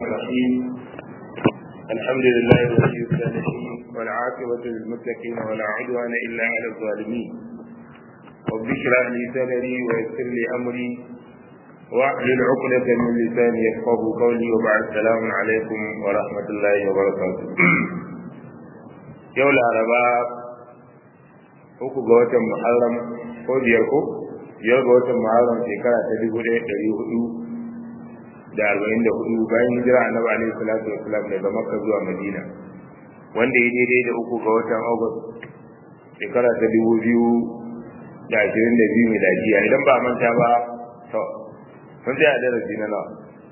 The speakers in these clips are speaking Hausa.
الرحيم الحمد لله ولي الصالحين والعاقبة للمتقين ولا عدوان إلا على الظالمين رب اشرح لي صدري ويسر لي أمري واحلل عقدة من لساني يفقه قولي وبعد السلام عليكم ورحمة الله وبركاته يوم العرباء uku ga watan Muharram ko biyar ko biyar ga watan Muharram shekara ta dubu ɗaya ɗari hudu da arba'in da hudu bayan hijira annabi alaihi salatu wasalam daga makka zuwa madina wanda ya daidai da uku ga watan august shekara ta dubu biyu da ashirin da biyu miladiya idan ba manta ba to mun tsaya a darasi na nawa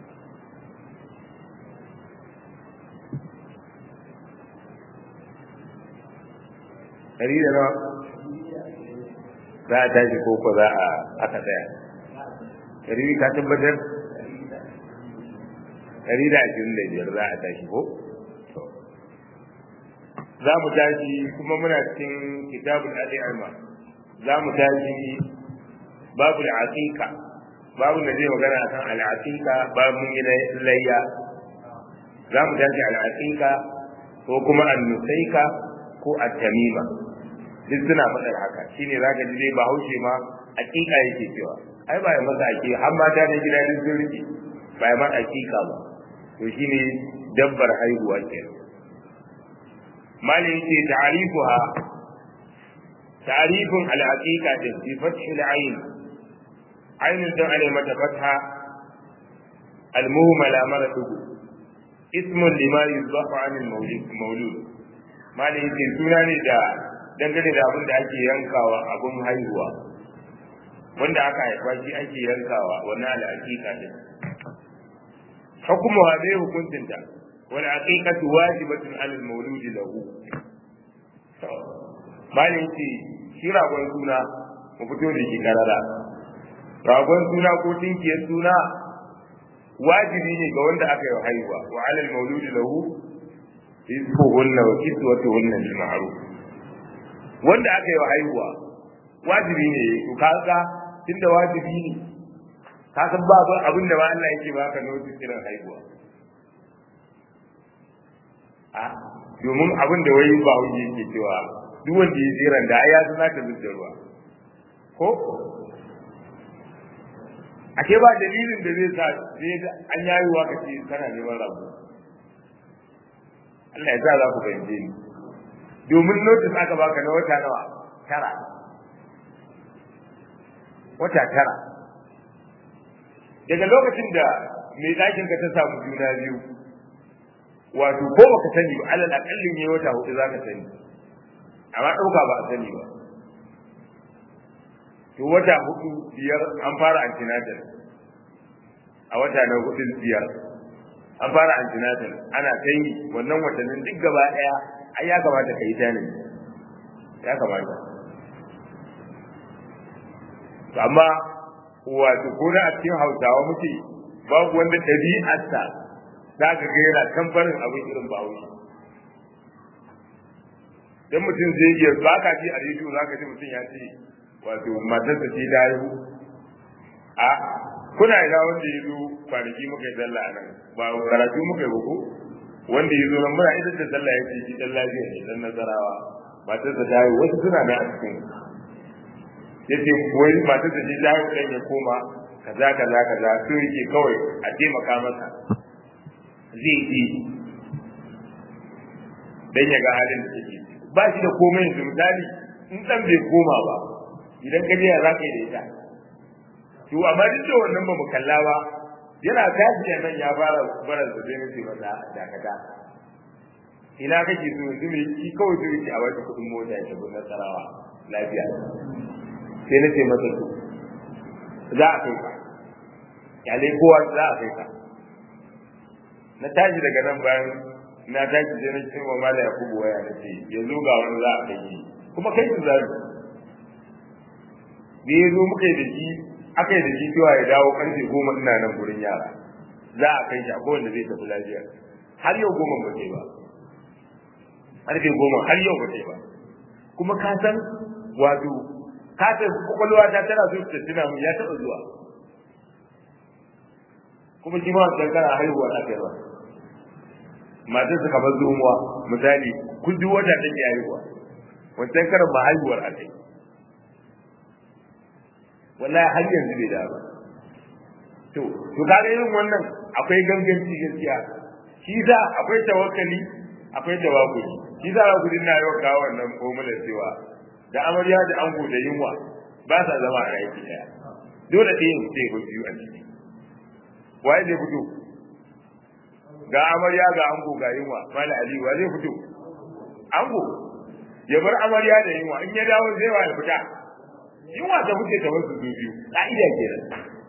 ɗari da nawa za a tashi ko ko za a aka tsaya ɗari ka tabbatar ɗari da ashirin da biyar za a tashi ko? Za mu tashi kuma muna cikin kitabul al'ima za mu tashi babu al'aqiqa babu da zai magana akan al'aqiqa babu mun yi layya za mu tashi al'aqiqa ko kuma annusaika ko at-tamima duk suna faɗar haka shine zaka ji dai bahaushe ma aqiqa yake cewa ai ba ya masa aqiqa har mata da gida duk sun rike ba ya ma aqiqa ba to shine dabbar haihuwa ke mali yake ta'rifuha ta'rifun al-haqiqa din bi fathi al-ayn ayn dan alai mata fatha al-muhmala maratu ismun lima yuzbahu an al-mawlud mawlud mali yake suna ne da dangane da abin da ake yankawa abin haihuwa wanda aka haifa shi ake yankawa wannan al-haqiqa din حكمها ذي حكمت والعقيقة واجبة على المولود له bayan ce shi ragon suna mu fito da shi karara ragon suna ko tinkiyar suna wajibi ne ga wanda aka yi haihuwa wa alal mauludi lahu rizquhunna wa kiswatuhunna bil ma'ruf wanda aka yi haihuwa wajibi ne to kaga tunda wajibi ne ka san ba ba abin da ba Allah yake baka notice irin haihuwa a domin abin da wai ba wani yake cewa duk wanda ya jiran da ya san zaka zuwa ruwa ko ake ba dalilin da zai sa sai an yayi wa kace kana neman rabu Allah ya sa za ku fahimce ni domin notice aka baka na wata nawa tara wata tara daga lokacin da mai ɗakin ka ta samu juna biyu wato ko baka sani ba alal akallin yayi wata hudu zaka sani amma ɗauka ba a sani ba to wata hudu biyar an fara antinatal a wata na hudu biyar an fara antinatal ana kai wannan watannin duk gaba ɗaya ai ya kamata ka yi tanadi ya kamata amma wato ko na a cikin hausawa muke babu wanda ɗabi'arsa za ka ga yana tambarin abin irin bahaushe dan mutum zai iya ba ka ji a rediyo za ka ji mutum ya ce wato matarsa ce ta haihu a kuna ina wanda ya zo kwanaki muka yi sallah nan ba karatu muka yi ba ko wanda ya zo nan muna idan da sallah ya ce shi dan lafiya ne dan nasarawa matarsa ta haihu wasu suna nan a cikin yace wai matar da ji jawo ɗan ya koma kaza kaza kaza so yake kawai a taimaka masa zai yi dan ya ga halin da take ba shi da komai yanzu misali in dan bai koma ba idan ka je ya zaka yi da ita to amma duk da wannan ba mu kalla ba yana tashi da nan ya fara barar da zai nace masa dakata ina kake so yanzu me shi kawai so yake a wata kuɗin mota ya tafi nasarawa lafiya sai na ce masa to za a kai ka kyale kowa za a kai ka na tashi daga nan bayan na tashi sai na ce wa mala yakubu waya na ce yanzu ga wani za a kai shi kuma kai su zaru da ya zo muka yi da shi aka yi da shi cewa ya dawo karfe goma ina nan gurin yara za a kai shi a kowanne zai tafi lafiya har yau goma ba ce ba karfe goma har yau ba ce ba kuma ka san wato kata kwakwalwa ta tana so ta tuna mu ya taɓa zuwa kuma shi ma wancan kana haihuwa na kai ba matar su kamar zomuwa misali kun duk wata take haihuwa wancan karan ba haihuwar a kai wallahi har yanzu bai da ba to to kaga irin wannan akwai ganganci gaskiya shi za akwai tawakkali akwai tawakkuli shi za ku dinna yau kawo wannan formula cewa da amarya da ango da yunwa ba sa zama a aiki daya dole ɗayan sai ko biyu a ciki waye zai fito ga amarya ga ango ga yunwa mala ali wa zai fito ango ya bar amarya da yunwa in ya dawo zai wa ya fita yunwa ta fice ta wasu biyu ka'ida kenan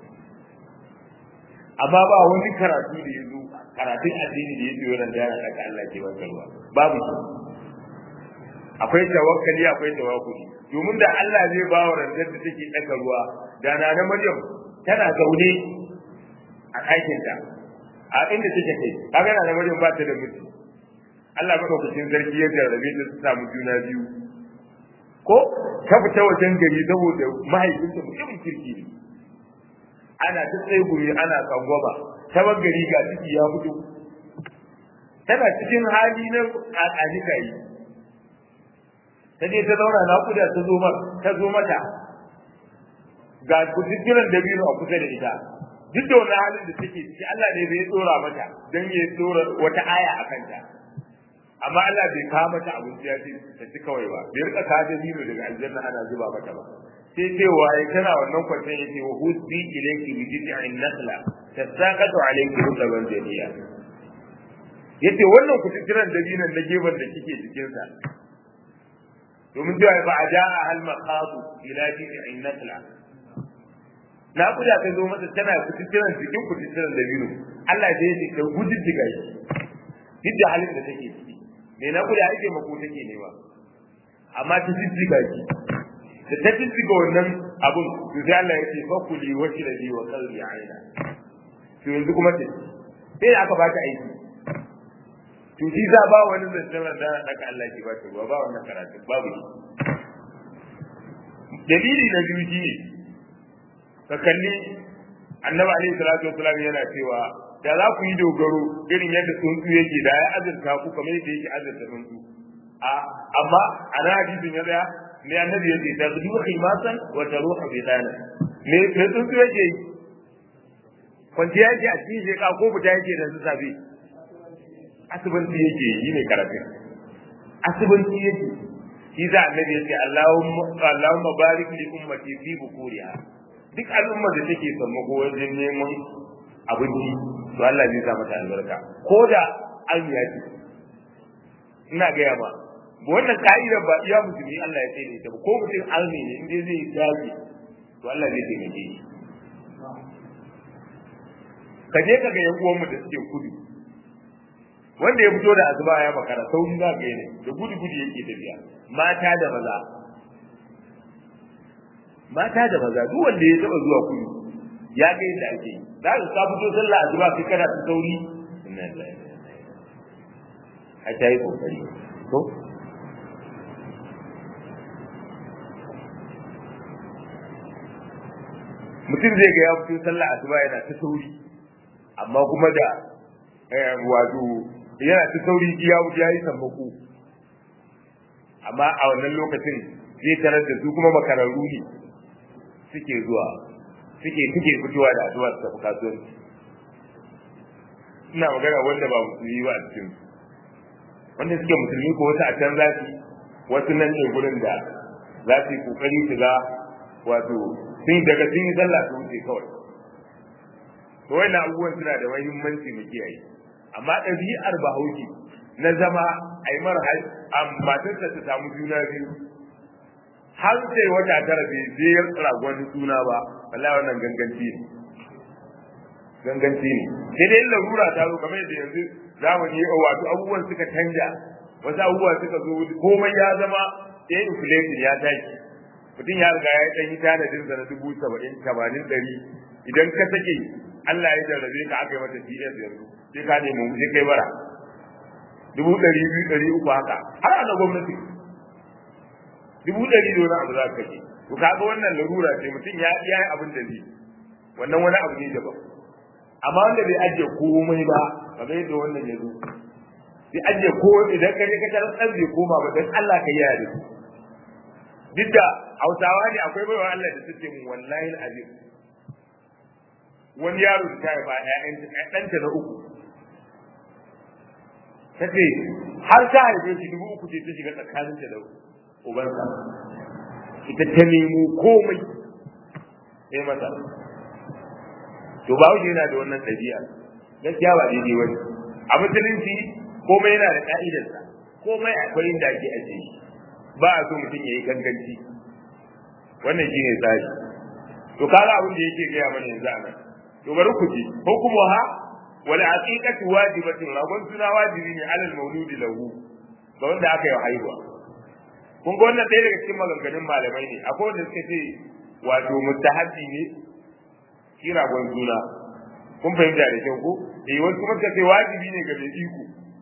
amma ba wani karatu da yazo karatun addini da yazo ran da daga Allah ke wata ruwa babu shi akwai tawakkali akwai tawakkuli domin da Allah zai ba wa ranzar da take daka ruwa da na na Maryam tana zaune a ɗakin ta a inda take kai kaga na na Maryam ba ta da miji Allah madaukakin sarki ya jarrabe ta su samu juna biyu ko ta fita wajen gari saboda mahaifinta mutumin kirki ne ana ta tsaye guri ana tsangwama ta gari ga ciki ya fito tana cikin hali na ƙaƙanika yi ta je ta zauna naƙuda ta zo ta zo mata ga kututtunan da biyu a kusa da ita duk da wani halin da take ciki Allah ne bai tsora mata don ya tsora wata aya a kanta amma Allah bai kawo mata abinci ya ce ta ci kawai ba bai rika kawo da daga aljanna ana zuba mata ba sai cewa ya tana wannan kwanciyar yake wa husbi ilayki bi jid'in nakhla tasaqatu alayki rutaban janiya yace wannan kututturan dabinan na gefen da kike cikin sa domin cewa ba a ja'a hal maqadu ila jid'in nakhla na kuda ta zo mata tana kututturan cikin kututturan dabino Allah ya ce ta gudun diga shi duk da halin da take ciki me na kuda ake mako take nema amma ta jijjiga shi da ta jijjiga wannan abun to sai Allah ya ce fakuli wa shirabi wa qalbi aina to yanzu kuma ce sai da aka bata aiki to shi za ba wani zancen da aka Allah ke bata ruwa ba wannan karatu babu shi dalili na biyu shi ne ka kalli annabi alaihi salatu wasalam yana cewa da za ku yi dogaro irin yadda tsuntsu yake da ya azurta ku kamar yadda yake azurta tsuntsu a amma ana hadisin ya tsaya ne annabi yake ta zuwa khimasan wa taruha bi dana me me tsuntsu yake yi kwanciya yake a cikin sheka ko fita yake da su safe asibanci yake yi ne karafin asibanci yake shi za annabi yake Allahumma Allahumma barik li ummati fi bukuriha duk al'ummar da take sammako wajen neman abinci to Allah zai sa mata albarka ko da an yaji ina gaya ba wannan ka'idar ba iya musulmi Allah ya tsaye da ita ba ko mutum almi ne in dai zai dace to Allah zai taimake shi ka je ka ga yan uwan mu da suke kudu wanda ya fito da azuba ya makara sauri za ka yi ne da gudu gudu yake tafiya mata da maza mata da maza duk wanda ya taba zuwa kudu ya ga yadda ake yi za ka fito sallah azuba kai kana ta sauri inna lillahi a ta yi kokari to mutum zai ga ya fito sallah asuba yana ta sauri amma kuma da wato yana ta sauri ya ya yi sammako amma a wannan lokacin zai tarar da su kuma makararru ne suke zuwa suke suke fitowa da addu'a su tafi kasuwanci ina magana wanda ba musulmi ba a cikin wanda suke musulmi ko wasu a can za su wasu nan ne gurin da za su yi kokari su ga wato sun daga sun yi sallah su wuce kawai to wannan abubuwan suna da muhimmanci mu kiyaye amma ɗabi'ar bahaushe na zama a yi mara matarsa ta samu juna biyu har sai wata tara bai je ragon suna ba wallahi wannan ganganci ne ganganci ne sai dai larura ta zo kamar yadda yanzu zamani ya wato abubuwan suka canja wasu abubuwa suka zo komai ya zama ya inflation ya tashi mutum ya riga ya ɗan yi tanadin sa na dubu saba'in tamanin ɗari idan ka sake Allah ya jarrabe ka aka yi mata CS yanzu sai ka nemi sai kai bara dubu ɗari biyu ɗari uku haka har a na gwamnati dubu ɗari da wani abu za ka kashe to kaga wannan larura ce mutum ya iya abin da zai wannan wani abu ne daban amma wanda bai ajiye komai ba kamar yadda wannan ya zo sai an je ko idan ka je ka tarar dan bai koma ba dan Allah ka yi da su duk da Hausawa ne akwai baiwa Allah da suke mun wallahi alazim wani yaro da ta yi ba ƴaƴan ɗanta na uku ta ce har ta haife shi dubu uku ce ta shiga tsakaninta da ubansa ita ta nemo komai sai masa to ba wuce yana da wannan ɗabi'a gaskiya ba daidai wani a musulunci komai yana da ka'idarsa komai akwai inda ake ajiye shi ba a so mutum ya yi ganganci wannan shine tsari to kaga abin da yake gaya mana yanzu a nan to bari ku ji hukumuha wal aqiqatu wajibatun ragon suna wajibi ne alal mauludi lahu ga wanda aka yi haihuwa kun ga wannan ɗaya daga cikin maganganun malamai ne akwai wanda suka ce wato mustahabbi ne shi ragon suna kun fahimta da kyau ko eh wasu kuma suka ce wajibi ne ga mai iko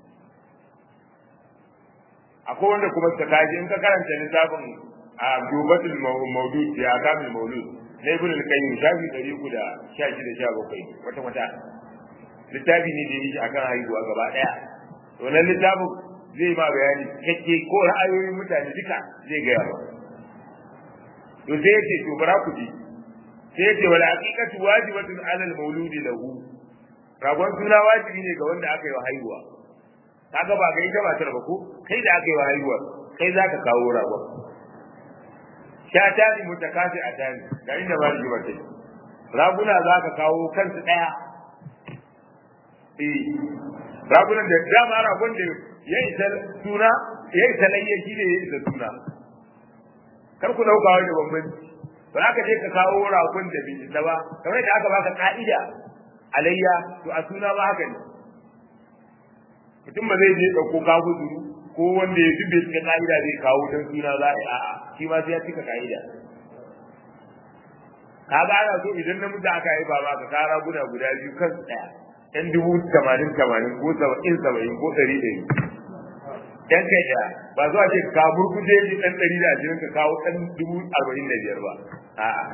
akwai wanda kuma suka kaji in ka karanta littafin a dubatul maulud ya kamil maulud na ibn al-qayyim shafi 316 17 wata wata littafi ne da yake akan haihuwa gaba daya to nan littafin zai ma bayani cikakke ko ra'ayoyin mutane duka zai gaya ba to sai yace to bara ku ji sai yace wala haqiqatu wajibatun ala al-mauludi lahu ragon suna wajibi ne ga wanda aka yi wa haihuwa kaga ba ga ita matar ba ko kai da aka yi wa haihuwa kai zaka kawo ragon shatani mutakasi a tani ga inda ba rigima ce raguna za ka kawo kansu ɗaya eh ragunan da dama ragun da ya isa suna ya isa layya shi ne ya isa suna kar ku dauka wani da bambanci ba za ka je ka kawo ragun da bai isa ba kamar da aka baka ka'ida alayya to a suna ba haka ne mutum ba zai je ɗauko kawo zuru ko wanda ya dubbe cika ka'ida zai kawo don suna za a yi a'a shi ma sai ya cika ka'ida ka ga ana so idan namiji aka yi ba ka kara guda guda biyu kan ɗaya ɗan dubu tamanin tamanin ko saba'in saba'in ko ɗari ɗari ɗan kai ɗaya ba zuwa ce ka burkuje ji ɗan ɗari da ashirin ka kawo ɗan dubu arba'in da biyar ba a'a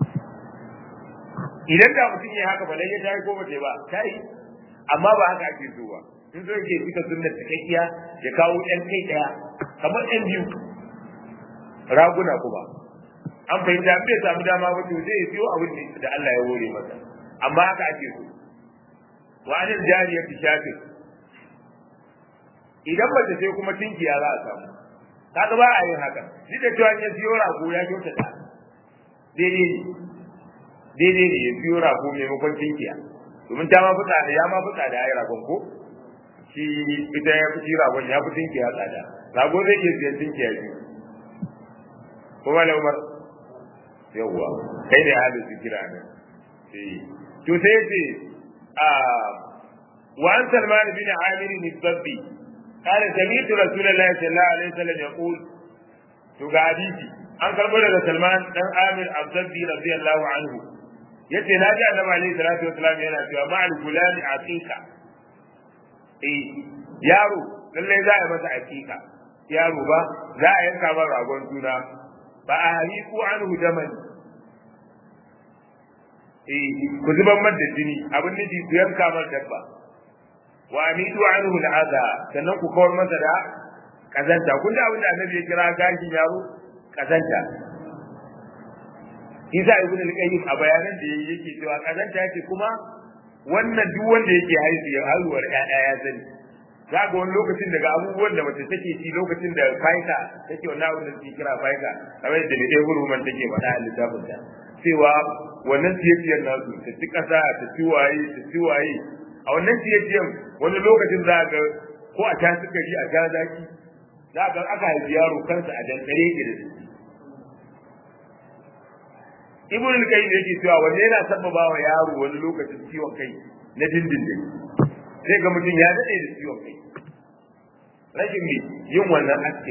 idan da mutum ya haka ba lai ya tayi ko ba ba ta yi amma ba haka ake so ba in zo yake cika sunnar cikakkiya ya kawo ɗan kai ɗaya kamar ɗan biyu raguna kuma an fahimta bai samu dama ba to zai siyo abin da Allah ya hore masa amma haka ake so wa anil jariya fi shafi idan ba ta sai kuma tinkiya za a samu kaga ba a yin haka duk da cewa ya siyo rago ya kyautata daidai ne daidai ne ya siyo rago maimakon tinkiya domin ta ma fita da ya ma fita da ai ragon ko shi ita ya fi ragon ya fi tinkiya tsada rago zai iya siyan tinkiya biyu kuma da umar yawwa kai ne halin su kira nan to sai ce a wa an salman bin amir bin sabbi قال سمعت رسول الله صلى الله عليه وسلم يقول to ga hadisi an karbo daga Salman dan Amir Abdullah radiyallahu anhu yace na ji Annabi alaihi salatu wasallam yana cewa ma'al gulami aqiqa eh yaro lalle za a masa aqiqa yaro ba za a yanka masa ragon suna ba a hariku anhu daman eh ku zuban man da jini abin nufi ku yanka masa dabba wa amidu anhu al'adha sannan ku kawar masa da kazanta kun da abin da annabi ya kira gashin yaro kazanta Isa ibn al-Qayyim a bayanan da yake cewa kazanta yake kuma wannan duk wanda yake haihu ya haihuwar ƴaƴa ya sani za ga wani lokacin daga abubuwan da mace take ci lokacin da faika take wannan abin da suke kira faika kamar yadda dai huruman take faɗa a littafin ta cewa wannan ciyaciyar nasu ta ci ƙasa ta ci waye ta ci waye a wannan ciyaciyar wani lokacin za ga ko a ta sukari a ta zaki za ga aka haifi yaro kansa a dankare ke da su ibn al-qayyim yake cewa wanne yana sabbaba wa yaro wani lokacin ciwon kai na dindindin sai ga mutum ya dade da ciwon kai rashin me yin wannan aske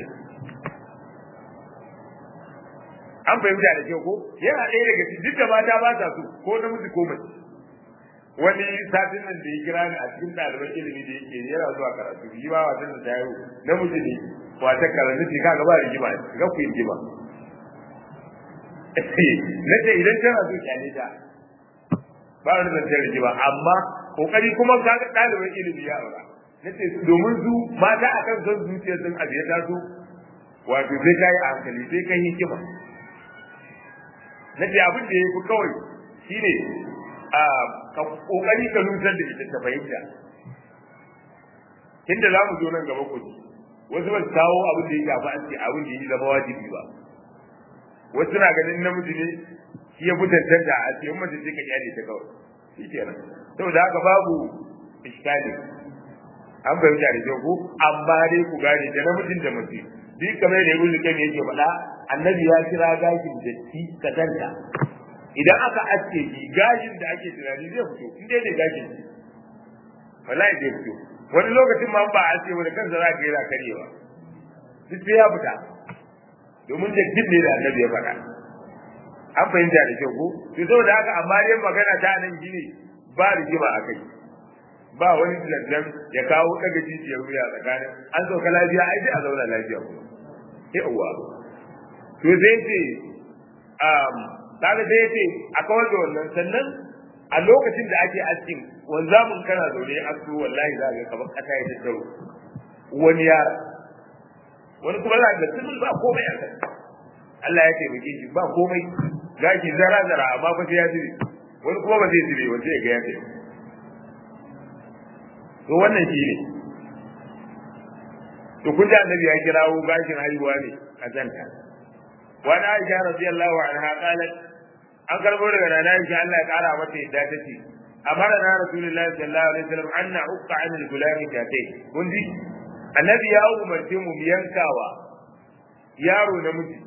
an fahimta da kyau ko yana ɗaya daga cikin duk da mata ba ta so ko namiji ko mace wani satin nan da ya kira ni a cikin ɗaliban ilimi da yake yana zuwa karatu yi ba wasan da ta yaro namiji ne wata karatu ce kaga ba rigima ga ku yi rigima na ce idan tana so kyale ta ba wani zancen rigima amma kokari kuma ka ga ɗaliban ilimi ya aura nace domin su mata akan son zuciya sun abu ya taso wato sai kai a hankali sai kai hikima nace abin da yafi kawai shine a ka kokari ka nutar da ita ta fahimta inda za mu zo nan gaba ku wasu ba su kawo abin da ya shafi an ce abin da ya zama wajibi ba wasu na ganin namiji ne shi ya fitantar da a cikin mace ce ka kyale ta kawai shi kenan saboda haka babu iskali an fahimta da kyau ko amma dai ku gane da namijin da mace duk kamar da ibnu kayyim yake faɗa annabi ya kira gashin datti kazanta idan aka aske shi gashin da ake tunani zai fito in dai da gashin wallahi zai fito wani lokacin ma ba a aske wani kansa za ka yi karyewa duk sai ya fita domin da ne da annabi ya faɗa an fahimta da kyau ko to saboda haka amma dai magana ta nan shine ba rigima a kai ba wani lantan ya kawo daga jijiyar wuya tsakanin an sauka lafiya ai sai a zauna lafiya kuma yawa to sai ce um kaga sai ce a kawar da wannan sannan a lokacin da ake askin wanzamin kana zaune asko wallahi za ka kamar kasa ya tattaro wani yara wani kuma za ka ga ba komai a kai Allah ya taimake shi ba komai gashi zara zara amma fa sai ya zube wani kuma ba zai zube ba sai ya ga ya taimake to wannan shi ne to kun ji annabi ya kirawo gashin haihuwa ne kazanta wani aisha radiyallahu anha qalat an karbo daga nana aisha Allah ya kara mata yadda take amara na rasulullahi sallallahu alaihi wasallam an na'uqa an al-gulami tatai kun ji annabi ya umarce mu yankawa yaro namiji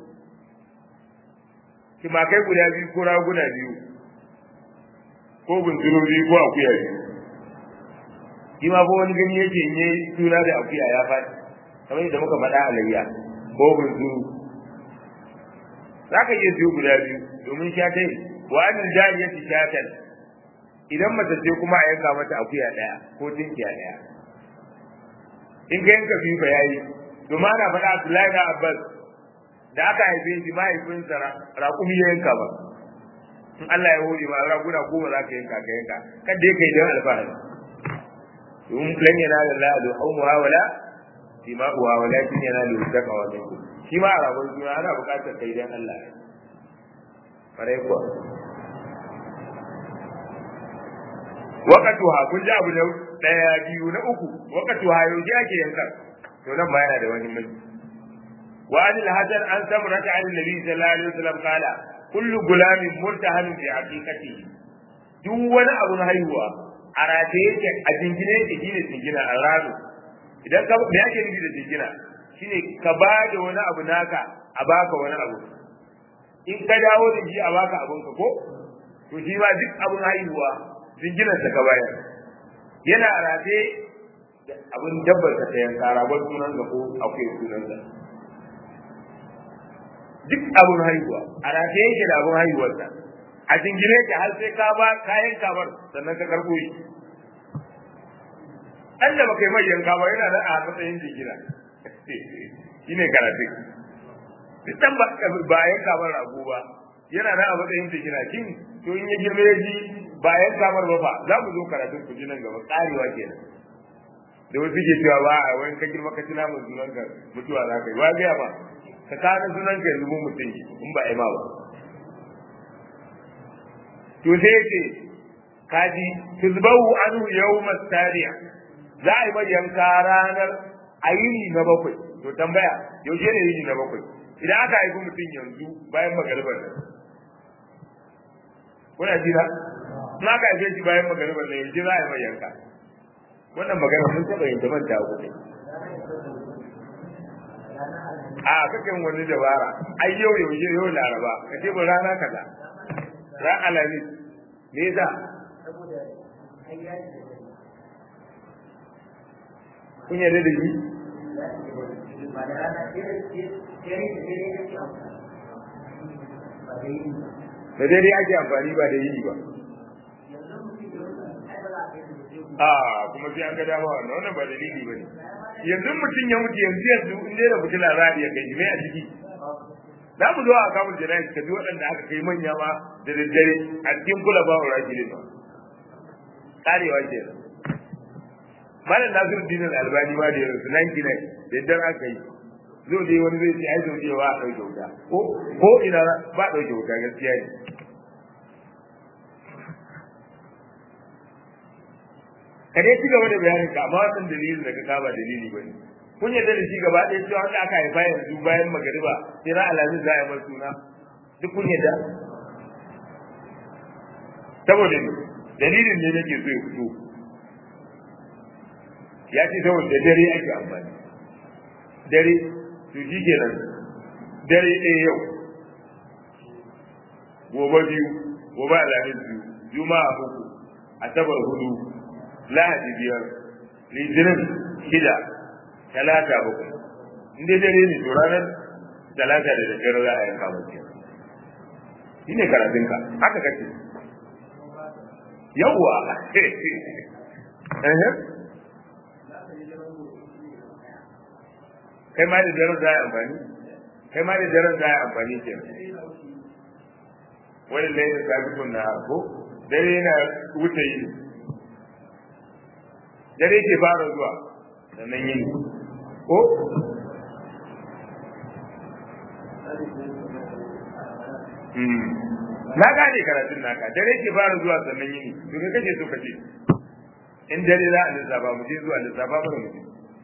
kai guda biyu ko raguna biyu ko bunsuru biyu ko akuya biyu shi ma ko wani gani yake in yayi suna da akuya ya faɗi kamar yadda muka faɗa a layya ko bunzuru za ka iya siyo guda biyu domin shatai wa anil jariyati shatan idan mace ce kuma a yanka mata akuya ɗaya ko tinkiya ɗaya in ka yanka biyu ba yayi domin ana faɗa Abdullahi da Abbas da aka haife shi mahaifinsa raƙumi ya yanka ba in Allah ya hore ma raguna goma za ka yanka ka yanka kada ya kai don alfahari domin lan yana da la da haumuha wala dima'uha walakin yana da taqwa minkum shi ma a rabon juna ana buƙatar kai dan Allah farai kuwa waqatuha kun ji abu da daya biyu na uku waqatuha yau ji ake yanka to nan ba yana da wani mai wa anil hadan an samrata an nabi sallallahu alaihi wasallam qala kullu gulamin murtahan bi haqiqatihi duk wani abu na haihuwa a rataye yake a jingine yake shine jingina a rano idan ka me ake nufi da jingina shine ka ba da wani abu naka a baka wani abu in ka dawo da shi a baka abun ka ko to shi ma duk abun haihuwa jinginan sa ka bayar yana a rataye da abun dabbar ka sayan karabar sunan ka ko akwai sunan ka duk abun haihuwa a rataye yake da abun haihuwarsa a jingine ka har sai ka ba kayan kamar sannan ka karbo shi an da baka yi mai yanka ba yana da a matsayin jingina shine karatu dan ba ba yanka ba rago ba yana da a matsayin jingina kin to in ya girme ya ji ba yanka bar ba fa za mu zo karatu ku ji nan gaba karewa kenan da wasu ke cewa ba a wani ka girma ka tuna mun sunan ka mutuwa za ka yi wa ga ba ka kana sunan ka yanzu mun mutum in ba ai ma ba to sai yake kaji tuzbahu anhu yawma tariya za a yi mai yanka ranar ayini na bakwai to tambaya yaushe ne yini na bakwai idan aka haifi mutum yanzu bayan magaribar nan kuna jira in aka haife shi bayan magaribar nan yaushe za a yi mai yanka wannan magana mun taɓa yin ta manta ku ne a kakan wani dabara ai yau yaushe yau laraba ka ce ba rana kaza ran alamis me yasa kun yarda da shi da daidai ake amfani ba da yi ba a kuma sai an ga dama wannan wannan ba dalili ba ne yanzu mutum ya mutu yanzu yanzu in dai da fitila za a iya kai mai a ciki za mu zo a kamun jana'i ka ji waɗanda aka kai manya ma da daddare a cikin kula ba wa rajulin ba karewa ke malam Nasiruddin Albani ma da yanzu 99 da dan aka yi zo dai wani zai ce ai zo dai wa dauke wuta ko ko ina ba dauke wuta gaskiya ne ka dai ci gaba da bayanin ka amma wannan dalilin da ka kaba dalili ba ne kun yarda da shi gaba ɗaya cewa wanda aka haifa yanzu bayan magariba sai ran alamin za a yi masa suna duk kun yarda saboda ne dalilin ne nake so ya fito ya ce saboda dare ake amfani dare to shi kenan dare ɗaya yau gobe biyu gobe alamin biyu juma'a uku asabar hudu lahadi biyar litinin shida talata bakwai in dai dare ne to ranar talata da daddare za a yanka mace shi ne karatunka haka kace yawwa kai ma da daren za a amfani kai ma da daren za a amfani ke wani laifin sabikun na ko dare yana wuce yi dare ke fara zuwa sannan yin ko na gane karatun naka dare ke fara zuwa sannan yini to me kake so kace in dare za a lissafa mu je zuwa lissafa mu mu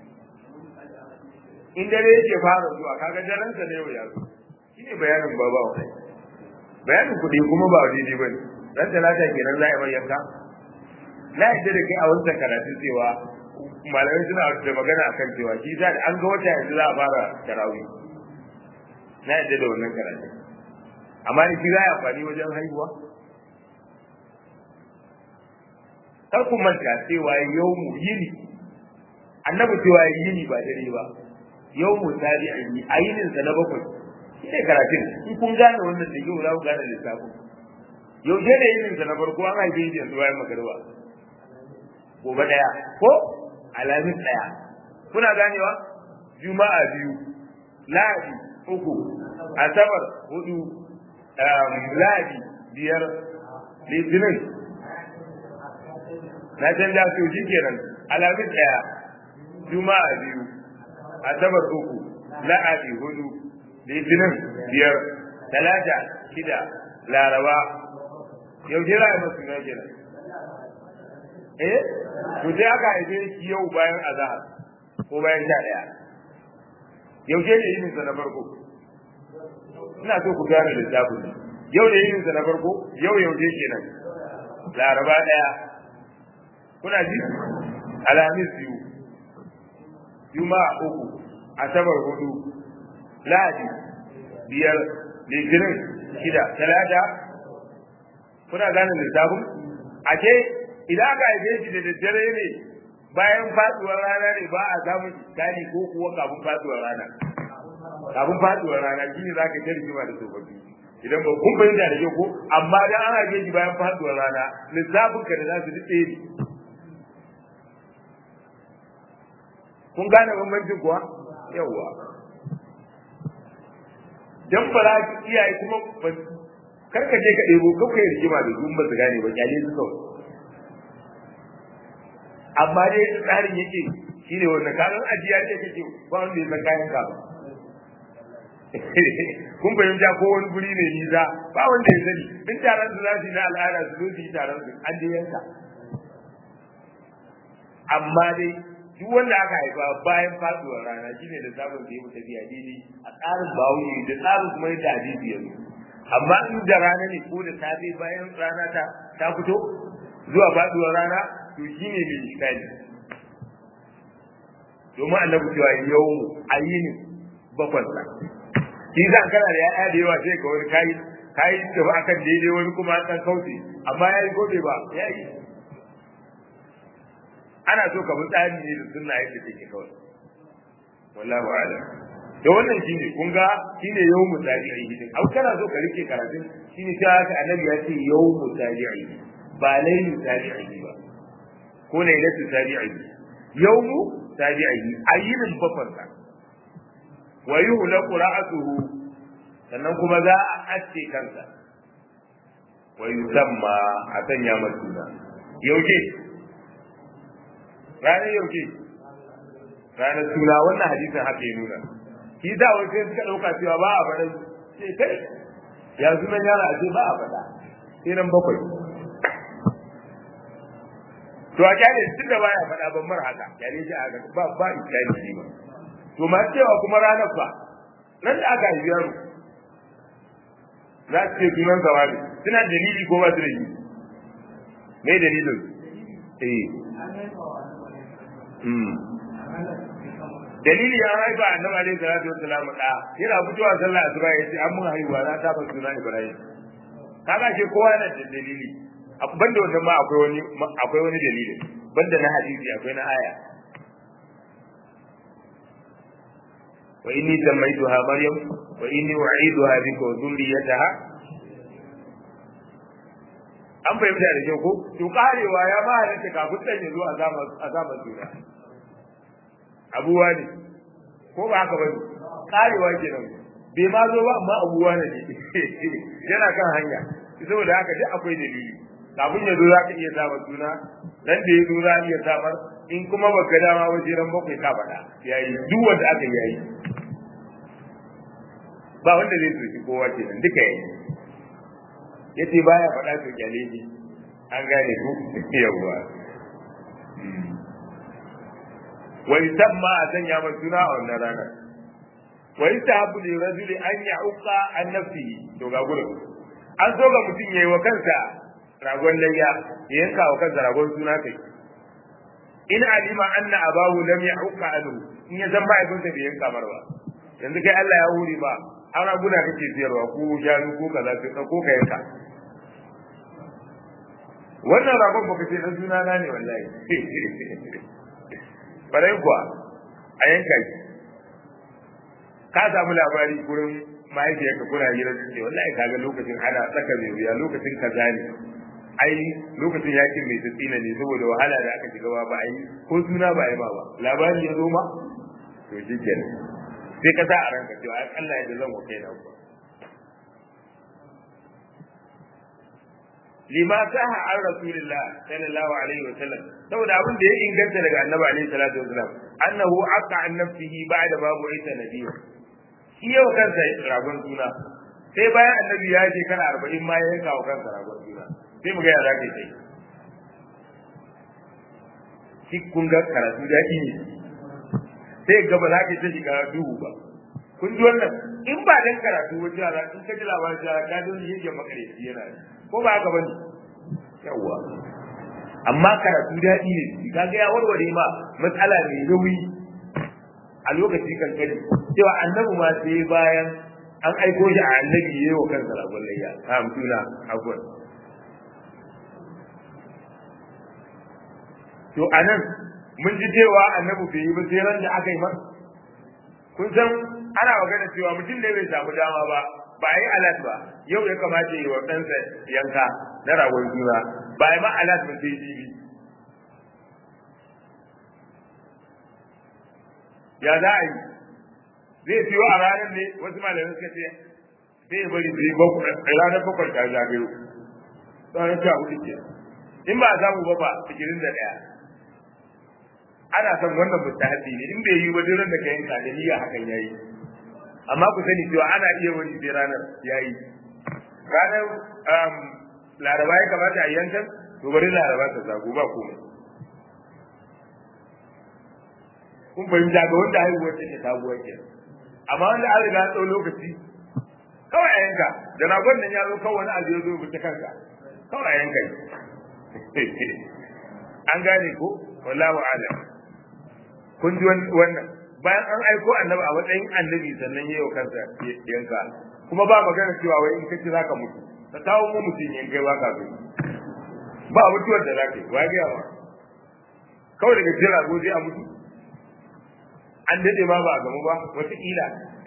in dare yake fara zuwa kaga daren sa ne yau ya zo shine bayanin baba wa bayanin kuɗi kuma ba daidai bane dan talata kenan za a yi yanka na yadda da kai a wancan karatun cewa malamai suna da magana akan cewa shi za an ga wata yanzu za a fara tarawih na yadda da wannan karatun amma ni shi za a amfani wajen haihuwa kar ku manta cewa yau mu yini annabi cewa yini ba dare ba yau mu tabi a yi a yinin sa na bakwai shi ne karatun in kun gane wannan da yau za ku gane lissafin yau je da yinin sa na farko an haife shi yanzu bayan magariba gobe daya ko alamis daya kuna ganewa juma'a biyu lahadi uku asabar hudu lahadi biyar litinin na canja su shi kenan alamis daya juma'a biyu asabar uku lahadi hudu litinin biyar talata shida laraba yau jira a masu na kenan eh to sai aka haife shi yau bayan azahar ko bayan sha daya yaushe ne yin sa na farko ina so ku gane lissafin yau da yin sa na farko yau yaushe kenan laraba daya kuna ji alhamis biyu juma'a uku asabar hudu lahadi biyar litinin shida talata kuna gane lissafin ake idan aka haife shi da daddare ne bayan faduwar rana ne ba a samun iskali ko kuwa kafin faduwar rana kafin faduwar rana shi ne za ka ta rigima da tsofaffi idan ba kun fahimta da kyau ko amma dan ana haife shi bayan faduwar rana lissafin ka da za su dutse ne kun gane bambancin kuwa yawwa dan ba za ki iyaye kuma karka je ka ɗebo kawai rigima da su ba su gane ba kyale su kawai amma dai tsarin yake shine wannan kanan ajiya ce kake ba wanda ya san kayan ka kun fahimta ko wani guri ne nisa ba wanda ya sani in taron su za su yi na al'ada su zo su yi taron su an je yanka amma dai duk wanda aka haifa bayan faduwar rana shine da sabon da ya mu tafiya daidai a tsarin bawuyi da tsarin kuma yadda hadisi ya zo amma in da rana ne ko da safe bayan rana ta ta fito zuwa faduwar rana to shi ne mai iskali domin annabi cewa yau ayini bakwansa shi za kana da ya'ya da yawa sai ka wani kayi kayi tafi akan daidai wani kuma dan kauce amma ya yi gobe ba ya yi ana so ka bi tsari ne da sunna yadda take kawai wallahu a'lam da wannan shine kun ga shine yawmu tabi'i din au kana so ka rike karatun shine ta haka annabi ya ce yawmu tabi'i ba laylu tabi'i ba ko ne da tabi'i yawmu tabi'i ayyinin bafansa wa yuhlaqu ra'atuhu sannan kuma za a aske kansa wa yusamma a sanya masa suna yaushe ranar yau ke ranar suna wannan hadisin haka ya nuna shi da wai sai suka dauka cewa ba a faɗa sai kai ya sunan yara a ce ba a faɗa sai nan bakwai to a kyale tun da baya faɗa ban mar haka kyale shi a haka ba ba iskali shi ba to ma cewa kuma ranar fa nan da aka haifi yaro za su ce sunan sa wani suna dalili ko ba su da shi me dalilin eh dalili ya haifa annabi alaihi salatu wassalam da yana fitowa sallah asuba ya ce an mun haihuwa na ta ban suna ibrahim kaga ce kowa yana da dalili banda wannan ma akwai wani akwai wani dalili banda na hadisi akwai na aya wa inni sammaytuha maryam wa inni u'iduha bika wa dhurriyyataha an fahimta da kyau ko to karewa ya ba halatta kafin dan ya zo a zaman a zaman juna abuwa ne ko ba haka bane karewa kenan bai ma zo ba amma abuwa ne yana kan hanya saboda haka duk akwai dalili kafin ya zo za ka iya samar suna dan da ya zo za iya samar in kuma baka dama ba sai ran bakwai ka faɗa yayi duk wanda aka yayi ba wanda zai soki kowa ce nan duka yayi yace baya faɗa to kyale shi an gane ku yawwa wa yusamma a sanya man suna a wannan rana wa yusahabu li rajuli an ya'uqa an nafsihi to ga gurin an so ga mutum yayi wa kansa ragon layya ya yanka wa kansa ragon suna kai in alima anna abahu lam ya'uqa anhu in ya san mahaifinsa bai yanka mar ba yanzu kai Allah ya huri ba ana guna kake siyarwa ko shanu ko kaza ka ko ka yanka wannan ragon baka ce dan suna na ne wallahi bare kuwa a yanka shi ka samu labari gurin mahaifiyarka kuna hira su ce wallahi kaga lokacin ana tsaka mai wuya lokacin kaza ne ai lokacin yakin mai tsina ne saboda wahala da aka shiga ba ai ko suna ba ai ba ba labari ya zo ma to shi kenan sai ka sa a ranka cewa ai Allah ya da zan wa kai na ku lima saha an rasulillah sallallahu alaihi wa sallam saboda abin da ya inganta daga annabi alaihi salatu wasallam annahu aqa an nafsihi ba'da babu isa nabiyyu shi yau kansa ragon suna sai bayan annabi ya je kana arba'in ma ya yanka wa kansa ragon suna sai mu ga ya zaka yi shi kun ga karatu daɗi ne sai ga ba za ka ta shiga duhu ba kun ji wannan in ba dan karatu ba jira in ka ji labarin jira ka ji wani yake makareci yana ko ba haka bane yawa amma karatu daɗi ne ka ga ya warware ma matsala mai nauyi a lokaci kankani cewa annabi ma sai bayan an aiko shi a annabi yayi wa kansa ragon layya a amtuna afwan to anan mun ji cewa annabi bai yi ba sai ran da aka yi masa kun san ana magana cewa mutum ne bai samu dama ba ba yi alat ba yau ya kamata yi wa ɗansa yanka na ragon juna ba yi ma alat ba sai jibi ya za a yi zai siyo a ranar ne wasu malamai suka ce sai ya bari sai ranar bakwai ta zagayo tsawon sha hudu ke in ba a samu ba ba sigirin da ɗaya ana son wannan mustahabi ne in bai yi ba duk da ka yanka da niyya hakan yayi amma ku sani cewa ana iya wani sai ranar yayi ranar laraba ya kamata a yankan to bari laraba ta zago ba komai kun fahimta ga wanda haihuwar take sabuwar ke amma wanda an riga tsawon lokaci kawai a yanka da ragon nan ya zo kawai wani abu ya zo ta kanka kawai a yanka an gane ko wallahu a'lam kun ji wannan bayan an aiko annabi a matsayin annabi sannan yayi wa kansa yanka kuma ba magana cewa wai in ka ci zaka mutu ka kawo mu mutum in kai baka so ba mutuwar da zaka yi wa ga yawa kawai daga jira goje a mutu an dade ma ba a gamu ba wata kila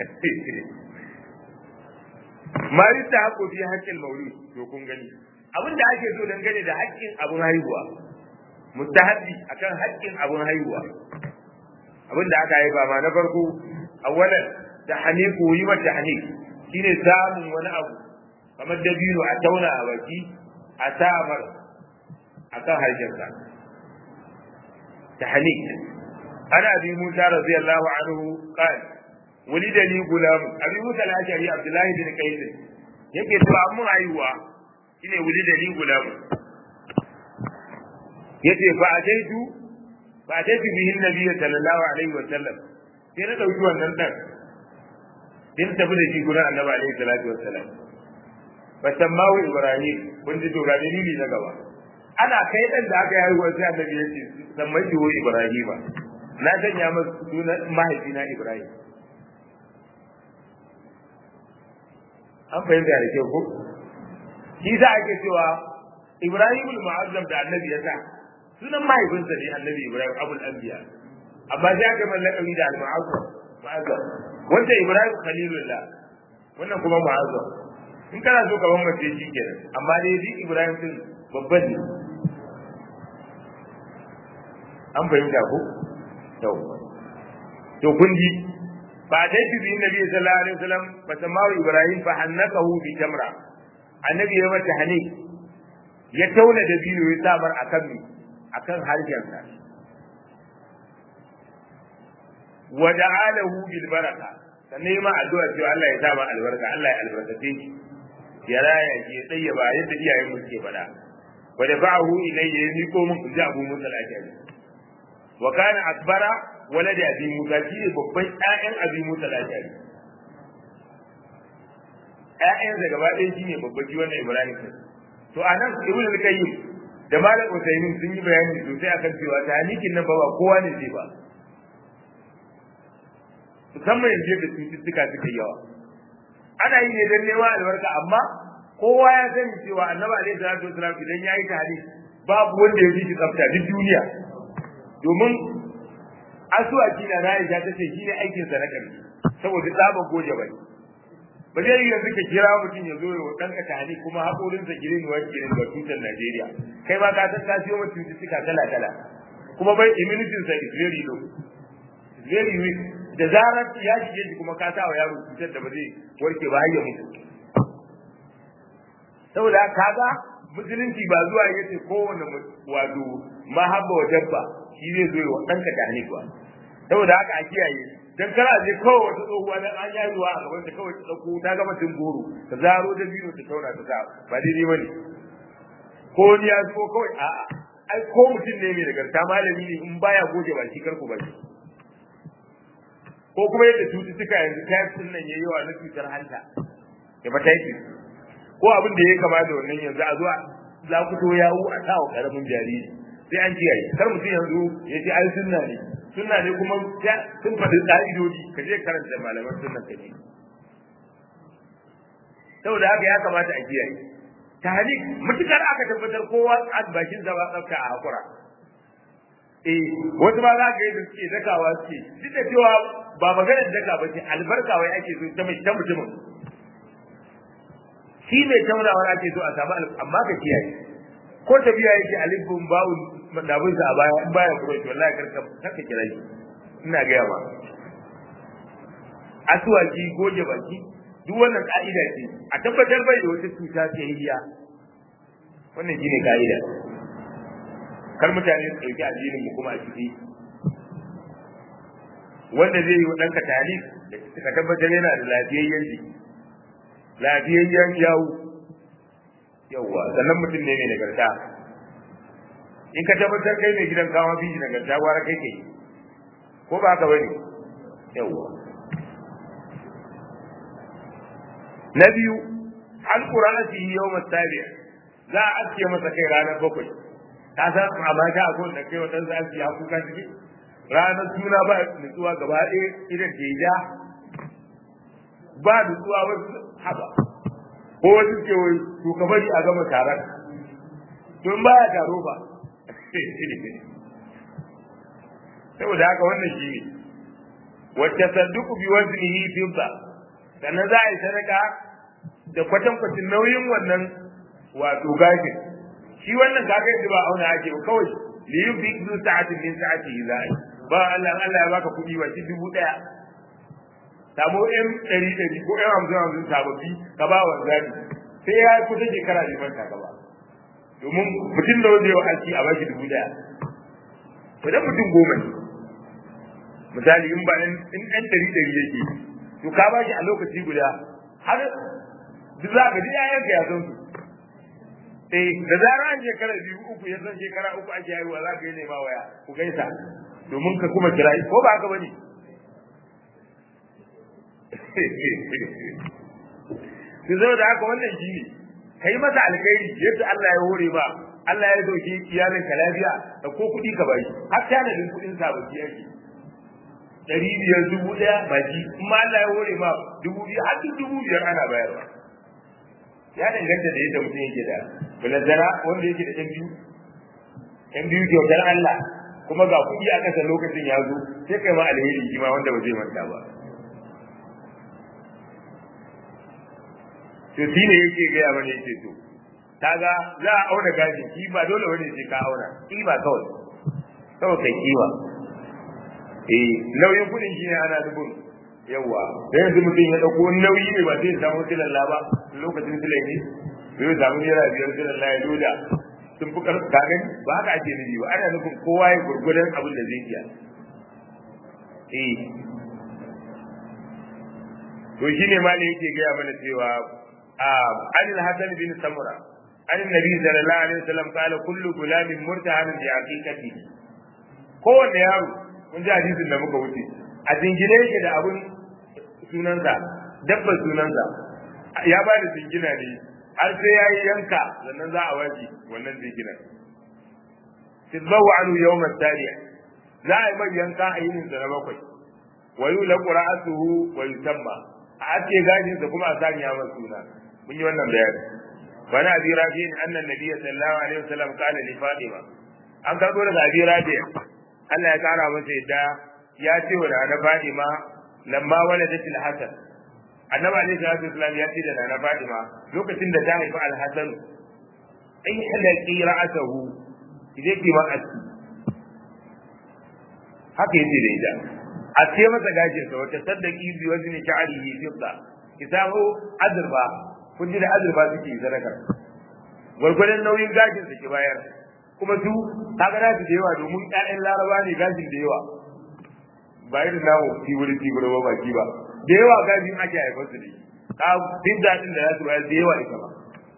mari ta hako fi haƙƙin maulud to kun gani abin da ake so dangane da haƙƙin abun haihuwa mustahabbi akan haƙƙin abun haihuwa abin da aka haifa ma na farko awwalan da haniku yi mata hanik shine samun wani abu kamar dabino a tauna a baki a samar akan harshensa tahnik ana abi musa radiyallahu anhu qala ولد لي غلام ابي موسى الاشعري عبد الله بن قيس yake cewa mun haihuwa shine wuli da ni gulam yace fa ataitu fa ataitu bihi nabiy sallallahu alaihi wa sallam sai na dauki wannan dan din tafi da shi gurin annabi alaihi salatu wa sallam fa sammahu ibrahim kun ji to ga dalili na gaba ana kai dan da aka yi haihuwa sai annabi ya ce sammai shi ibrahima na sanya masa sunan mahaifina ibrahim an fahimta da kyau ko shi za ake cewa Ibrahim al-Mu'azzam da Annabi ya sa sunan mahaifinsa ne Annabi Ibrahim Abul Anbiya amma sai aka mai lakabi da al-Mu'azzam Mu'azzam wanda Ibrahim Khalilullah wannan kuma Mu'azzam in kana so ka bambance shi kenan amma dai shi Ibrahim din babban ne an fahimta ko yau to kun ji فأتيت به النبي صلى الله عليه وسلم فسماه إبراهيم فحنكه بتمرة النبي يوم التحنيك يتولى دبينه يسامر أكمي أكم هرجمنا ودعا له بالبركة sannan ma addu'a cewa Allah ya sa ma albarka Allah ya albarkace shi ya raya shi ya tsayyaba yadda iyayen mu suke faɗa wa da ba'ahu ilayya ya miko min inji Abu Musa al-Ashari wa kana akbara walad abi musa shi ne babban ƴaƴan abi musa al-ashari ƴaƴan da gaba ɗaya shi ne babban shi wannan ibrahim to anan ibn al-qayyim da malam usaymin sun yi bayani sosai akan cewa tahnikin nan ba ba kowa ne zai ba musamman yanzu da cututtuka suka yawa ana yi ne don neman albarka amma kowa ya sani cewa annabi alaihi salatu wasalam idan ya yi tahnik babu wanda ya fi shi tsafta duk duniya domin asuwaki na Aisha ta ce shi ne aikin sa na ƙarshe saboda tsaban goje bai ba zai yi yanzu ka kira mutum ya zo ya wa ɗanka tani kuma haƙorin sa girin wa girin ga tutar Najeriya kai ma ka san ka siyo mata cututtuka kala kala kuma bai immunity sa is very low is very weak da zarar ya shige shi kuma ka sa wa yaro cutar da ba zai warke ba har ya mutu saboda kaga musulunci ba zuwa yace kowane wato mahabba wa dabba shi zai zo wa ɗanka da hannu ba saboda haka a kiyaye dan kana je kawai wata tsohuwa dan an yi ruwa a gaban ta kawai ta dauko ta gama tun goro ta zaro da biyu ta tauna ta sa ba daidai bane ko ni ya zo kawai a a ai ko mutum ne mai nagarta malami ne in baya goge ba shi karku ba shi ko kuma yadda cututtuka yanzu types din nan yayi yawa na cutar hanta hepatitis ko abin da ya kama da wannan yanzu a zuwa za ku to yawo a sawa karamin jariri sai an kiyaye kar mutum yanzu ya ce ai sunna ne sunna ne kuma sun faɗi ƙa'idodi ka je karanta malaman sunna ka ne saboda haka ya kamata a kiyaye tahlik mutukar aka tabbatar kowa a bakin sa ba tsafta a hakura eh wasu ba za ka yi da suke dakawa suke duk da cewa ba maganar daka ba ce albarka wai ake so ta mai ta mutumin shi mai taurawar ake so a samu amma ka kiyaye ko tafiya yake alifin bawun madabin sa a baya in baya kuro shi wallahi karka karka kira shi ina ga yawa asuwaki goge baki duk wannan ka'ida ce a tabbatar bai da wata cuta ce hiya wannan shine ka'ida kar mutane su ɗauki addinin mu kuma a ciki wanda zai yi wa ɗanka talib ka tabbatar yana da lafiyayyen jiki lafiyayyen yawu yawwa sannan mutum ne mai nagarta in ka tabbatar kai mai gidan kawo biji nagarta gwara kai kai ko ba ka bane yawwa na biyu an qur'ana fi yawm as-sabi' za a aske masa kai ranar bakwai ka san a mata a kowanne kai wata za a aske haku ka ciki ranar suna ba nutsuwa gaba ɗaya idan ke ja ba nutsuwa wasu haba ko wasu ke wai to ka bari a gama taron to in baya taro ba saboda haka wannan shi ne wacce sadduku bi waznihi fidda sannan za a yi sadaka da kwatankwacin nauyin wannan wato gashin shi wannan kaga yanzu ba auna ake ba kawai li yubi zu sa'atin min sa'atihi za a yi ba Allah Allah ya baka kuɗi ba shi dubu ɗaya samu ɗan ɗari ɗari ko ɗan hamsin hamsin sababbi ka ba wa zabi sai ya yi kusa shekara ne manta ka ba domin mutum da wanda yau aiki a baki dubu ɗaya idan mutum goma ne misali in ba in ɗan ɗari ɗari yake to ka ba shi a lokaci guda har duk za ka ji ƴaƴanka ya san su eh da zarar an shekara biyu uku ya san shekara uku ake haihuwa za ka yi nema waya ku gaisa domin ka kuma kira ko ba haka bane su zo da haka wannan shi ne kai masa alkhairi yadda Allah ya hore ba Allah ya dauki iyalin ka lafiya da ko kuɗi ka bai har tanadin kuɗin sabaki yake ɗari biyar dubu ɗaya baki in ma Allah ya hore ma dubu biyu har dubu biyar ana bayarwa ya danganta da yadda mutum yake da balazara wanda yake da ɗan biyu ɗan biyu kyautar Allah kuma ga kuɗi a ƙasa lokacin ya zo sai kai ma alheri shi ma wanda ba zai manta ba to shi ne yake gaya mana yake to kaga za a auna gashin ki ba dole wani sai ka auna ba kawai kawai kai kiwa eh nauyin kuɗin shi ne ana dubun yawa da yanzu mutum ya ɗauko wani nauyi ne ba zai samu silalla ba lokacin silai ne zai samu naira biyar silalla ya loda sun fi karfi ka gani ba haka ake nufi ba ana nufin kowa ya gurgudan abin da zai iya eh to shine ma ne yake gaya mana cewa عن الحسن بن سمرة عن النبي صلى الله عليه وسلم قال كل غلام مرتهن بعقيقته kowanne yaro mun ji hadisin da muka wuce a jingine yake da abun sunansa dabbar sunansa ya ba da jingina ne har sai ya yi yanka sannan za a waje wannan jinginan tizbahu anhu yawm at-tariya za a yi mai yanka a yinin sa na bakwai wa yulaqu ra'atuhu wa yusamma a ake gajin sa kuma a sanya masa suna mun yi wannan bayani wani abi rafi annan nabiyyi sallallahu alaihi wasallam kana li fatima an karbo daga abi rafi Allah ya kara masa yadda ya ce wa na fatima lamma waladat al-hasan annabi alaihi salatu wasallam ya ce da na fatima lokacin da ta haifi al-hasan ai halaqi ra'atahu idan ki ma aski haka yace da ita a ce masa gashin sa wata saddaki bi wazni sha'rihi fidda ki samu azurfa kun ji da azurfa suke sadaka gwargwadon nauyin gashin su ki bayar kuma su kaga da su da yawa domin ƴaƴan laraba ne gashin da yawa ba irin namu tibiri tibiri ba baki ba da yawa gashin ake haifar su ne ka fidda din da za su bayar da yawa ita ba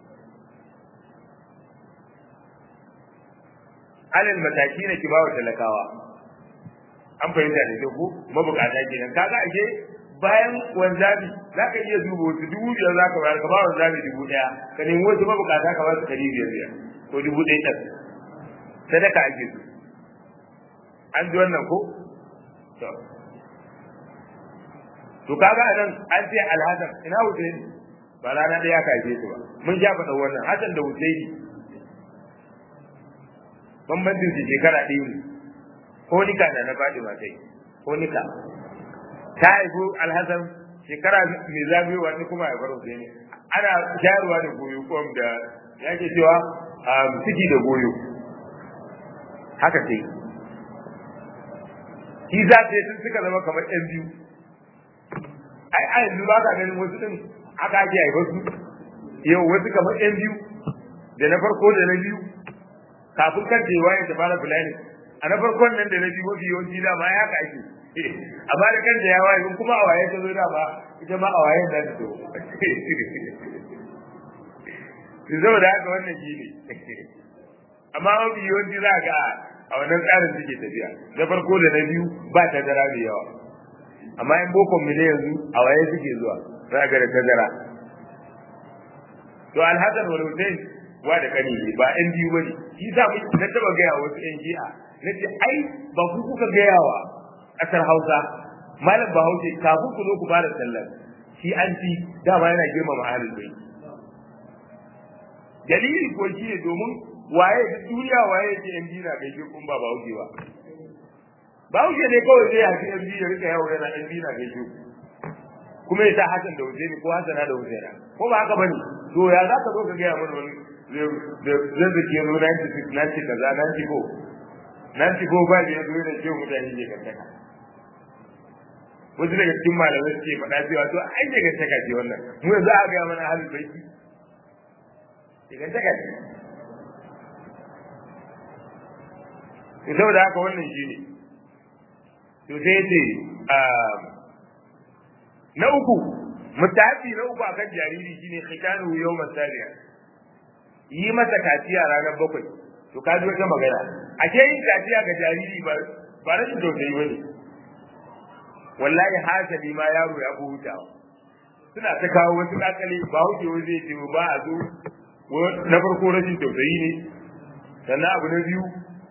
alal mataki ne ki bawa talakawa an fahimta da kyau ko mabukata kenan kaga ashe bayan wanzabi za ka iya duba wasu dubu biyar za ka bayar ka ba wanzabi dubu ɗaya ka nemi wasu mabukata ka ba su ɗari biyar biyar ko dubu ɗaya ɗan sadaka ake so an ji wannan ko to to kaga anan an ce alhassan ina husaini ba rana ɗaya ka haife su ba mun sha faɗa wannan hasan da husaini bambancin su shekara ɗaya ne ko nika da na faɗi ma kai ko nika ta haifu alhassan shekara mai zafi wani kuma ya faro sai ne ana shayarwa da goyo ko da yake cewa ciki da goyo haka sai shi za ta sun suka zama kamar ɗan biyu ai a yanzu ba ka ganin wasu ɗin aka ake haifar su yau wasu kamar ɗan biyu da na farko da na biyu kafin kan cewa ya ta fara fulani a na farkon nan da na biyu mafi yawanci dama ya haka ake amma da kanta ya waye kuma a waye ta zo da ba ita ma a waye da ta zo su zama da haka wannan shi ne amma mafi yawanci za ga a wannan tsarin suke tafiya na farko da na biyu ba tazara da yawa amma in bokon mu ne yanzu a waye suke zuwa za ga da tazara to alhassan wal hussein wa da kani ba yan biyu bane shi sa mu na taba gaya wasu yan shi'a nace ai ba ku kuka gaya wa kasar Hausa malam Bahaushe kafin ku zo ku fara sallar shi an ci dama yana girmama ahlul bait dalili ko shi ne domin waye duniya waye yake yan dina bai shi kun ba Bahaushe ba Bahaushe ne kawai zai hafi yan dina rika yawo yana yan dina bai shi kuma ya sa Hassan da Husaini ko Hassana da Husaina ko ba haka bane to ya za ka zo ka gaya mana wani zai zake zo 96 na ce kaza 94 nan ci ba da ya zo da ce mutane ne kan taka wasu daga cikin malamai suke faɗa cewa to ai daga taka ce wannan mu yanzu a ga mana halin baiti daga taka ce to saboda haka wannan shine to sai ce na uku mutafi na uku akan jariri shine khitanu yawm sabiya yi masa kaciya ranar bakwai to ka ji wata magana ake yin kaciya ga jariri ba ba rashin tausayi bane wallahi hasali ma yaro ya fi hutawa suna ta kawo wasu kakale ba wuce zai ce ba a zo na farko rashin tausayi ne sannan abu na biyu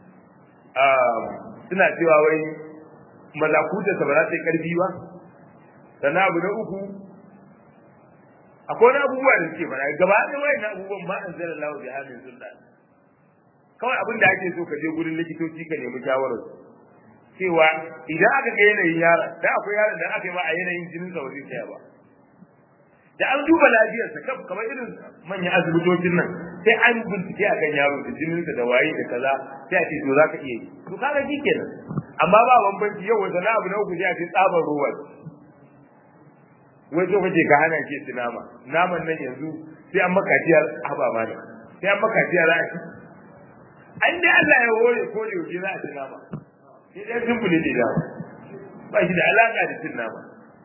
suna cewa wai mazakuta ba za ta yi karfi ba sannan abu na uku akwai wani abubuwa da suke fara gaba da wayan na abubuwan ma an zara lawa bi halin sultan kawai abin da ake so ka je gurin likitoci ka nemi shawarar cewa idan aka ga yanayin yara da akwai yaron da aka yi ma a yanayin jinin sa wajen tsaya ba da an duba lafiyarsa kam kamar irin manyan asibitocin nan sai an bincike akan yaro da jininsa da waye da kaza sai a ce to za ka iya yi to kaga shi kenan amma ba bambanci yau wanda na abu na uku sai a ce tsabar ruwa wai so kace ka hana ke ci nama naman nan yanzu sai an maka ciyar haba ma ne sai an maka ciyar za a ci an dai Allah ya hore ko da yaushe za a ci nama sai dai sun bule da ba shi da alaka da cin nama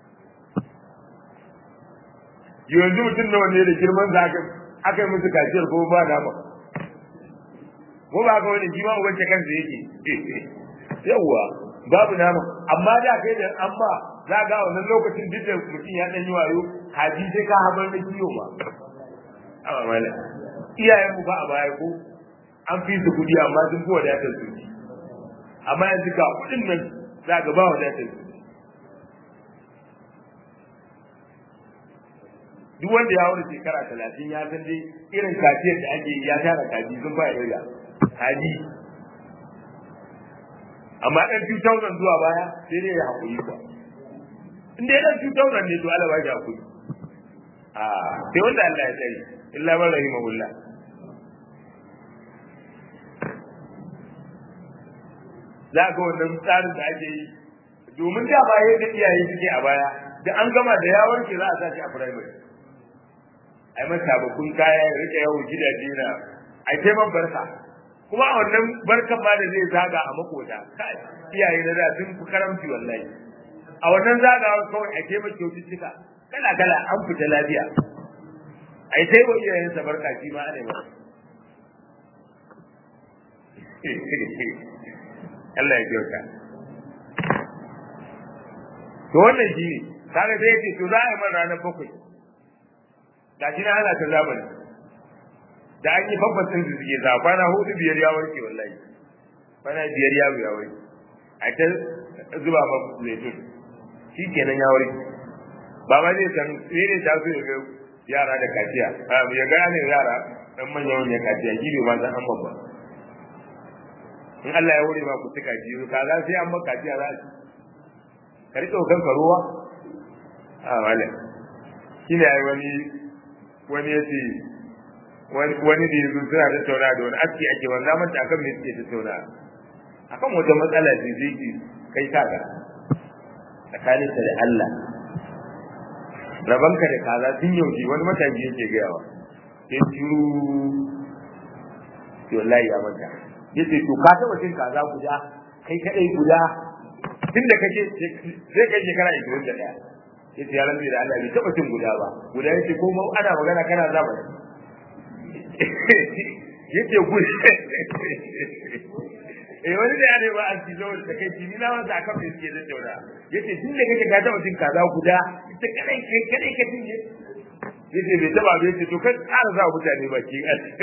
yanzu mutum nawa ne da girman sa aka aka yi musu kaciyar ko ba nama ko ba ka wani jima ubanci kansa yake yawwa babu nama amma da kai da an ba za ga wannan lokacin duk da mutum ya dan yi wayo haji sai ka habar da kiyo ba amma mala iyayen mu ba a baya ko an fi su kudi amma sun fi wadatar su amma yanzu ga kudin nan za ga ba wadatar su duk wanda ya wuce shekara talatin ya san dai irin kaciyar da ake ya tara kaji sun ba irga kaji amma ɗan 2000 zuwa baya sai dai ya haƙuri ba in dai ɗan 2000 ne to Allah ba shi haƙuri a sai wanda Allah ya tsare illa man rahimahullah za ga wannan tsarin da ake yi domin da ba yadda iyaye suke a baya da an gama da ya warke za a sa shi a primary ai masa bakun kaya ya rike yawo gidaje na ai kai man barka kuma a wannan barkan ma da zai zaga a makota kai iyaye na da sun fi karamci wallahi a wannan zagawa kawai a kai maka kyaututtuka kala kala an fita lafiya ai sai wa iyayen sa barka shi ma ana ba Allah ya kyauta to wannan shi ne kaga sai ya ce to za a yi man ranar bakwai ga shi na ana ta zamani da an yi babbatin su suke za kwana hudu biyar ya warke wallahi kwana biyar ya ya warke a ta zuba ma zaitun shi kenan ya warke ba ma zai san sai ne ta so ya ga yara da kaciya ya ga ne yara dan manya wani kaciya shi bai ma san an babba in Allah ya wuri ma ku tuka ji ka za sai an maka kaciya za a ci ka rike kanka ruwa a malam shi ne ai wani wani ya ce wani da yanzu suna tattauna da wani aski ake wanda manta akan me suke tattauna akan wata matsala ce zai ki kai kaga tsakanin da Allah rabanka da kaza tun yaushe wani mataji yake gayawa sai shiru to wallahi ya manta yace to ka taba cin kaza guda kai kadai guda tunda kake sai kai shekara 21 yace ya rabbi da Allah bai taba cin guda ba guda yace ko mu ana magana kana zaba yace guda eh wani da yare ba an cizo da kai ni na wanda aka fi suke da taura yace tun da kake ka taba cin kaza guda ita kadai kai kadai ka tinje yace bai taba bai yace to kai ƙara za mutane baki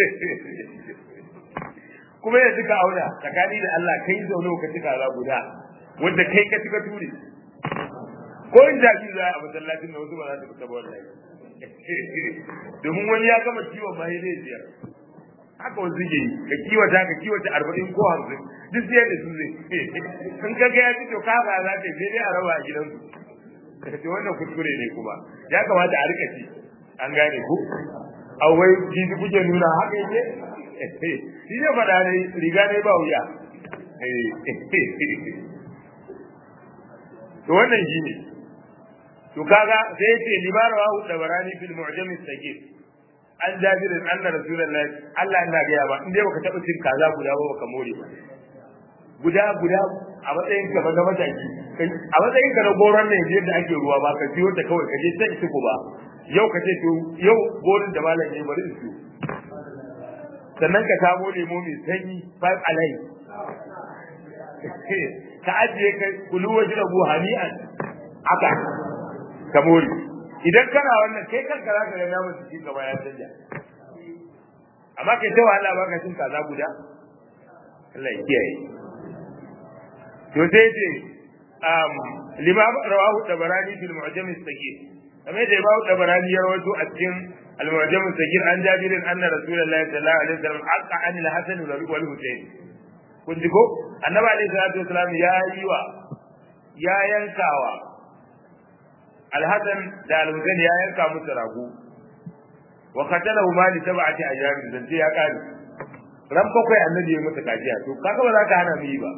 kuma yanzu ka auna tsakani da Allah kai zaune ka ci kaza guda wanda kai ka tuka ture ko in jaji za a masallacin da wasu ba za su fita ba wallahi domin wani ya gama kiwon ma zai ziyar haka wasu suke yi ka kiwata ka kiwata arba'in ko hamsin duk sai da su zai in ka ga ya ci to ka ba za ka sai dai a raba a gidansu ce wannan kuskure ne kuma ya kamata a rika ci an gane ku a wai jiji kuke nuna haka yake shi ne faɗa ne riga ne ba wuya to wannan shi ne to kaga sai yace libara wa dabarani fil mu'jam as-sagir an jabirin anna rasulullahi Allah ina ga ya ba inde baka taba cin kaza guda ba baka more ba guda guda a matsayin ka na mataki a matsayin ka na goron ne yadda ake ruwa ba ka siyo ta kawai ka je ta isi ba yau ka ce to yau gorin da malam ne bari in siyo sannan ka samo lemo mai sanyi five alive ka ajiye ka kulu wajen rabu hani'an aka ka more idan kana wannan kai kanka za ka ga namun cikin gaba ya canja amma kai ta wahala ba ka cin kaza guda Allah ya kiyaye to sai ce um lima rawahu tabarani fil mu'jam as-saghir kamar da imamu tabarani ya rawaito a cikin al-mu'jam as-saghir an jabirin anna rasulullahi sallallahu alaihi wasallam haqa an al-hasan wal husayn kun ji ko annabi alaihi salatu wasallam ya yi wa ya yankawa al-hasan da al-husayn ya yanka musu rago wa qatalahu ma li sab'ati ajarin dan sai ya kare ran bakwai annabi ya musu kajiya to kaga ba za ka hana mu yi ba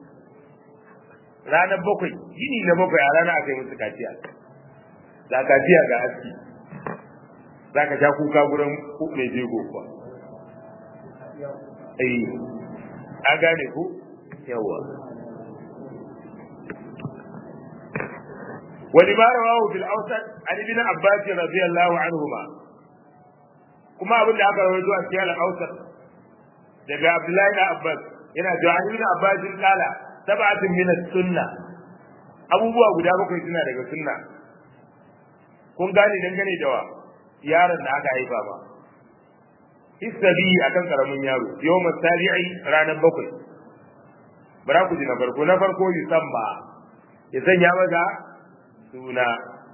ranar bakwai yini na bakwai a rana aka yi musu kaciya za kaciya ga aski za ka sha kuka gurin mai jego kuwa eh an gane ku yawa wani ma rawahu fil awsat an ibn abbas radiyallahu anhuma kuma abin da aka rawaito a cikin al-awsat daga abdullahi da abbas yana cewa an ibn abbas kala sab'atun min as-sunnah abubuwa guda bakwai suna daga sunna kun gane dangane da wa yaron da aka haifa ba hisabi akan karamin yaro yawm sabi'i ranar bakwai bara ku ji na farko na farko yusamma ya sanya maza suna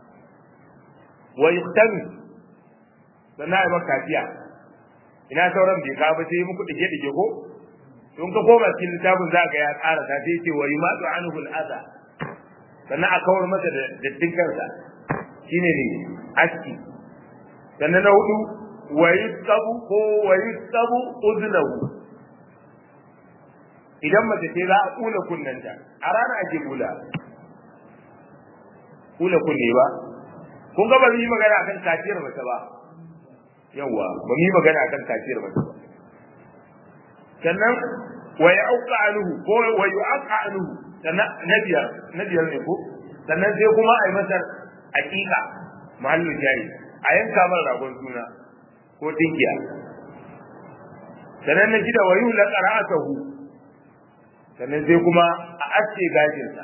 wa yuhtami sannan ai maka kafiya ina sauran bai ka ba sai muku dige dige ko don ka koma cikin littafin za ga ya tsara ta sai ce wa yumatu anhu al-adha sannan a kawar masa da dattin kansa shine ne aski sannan na hudu wa yusabu ko wa yusabu udnahu idan mace ce za a kula kunnanta a rana ake kula kula kunne ba kun ga ba mu yi magana akan kaciyar mace ba yawa ba mu yi magana akan kaciyar mace ba sannan wa ya'uqa anhu ko wa yu'aqa anhu sannan nabiyar nabiyar ne ko sannan sai kuma ai masa aqiqa mahallu jari a yanka mar ragon suna ko tinkiya sannan na gida wa yuhla qara'atuhu sannan sai kuma a aske gajinsa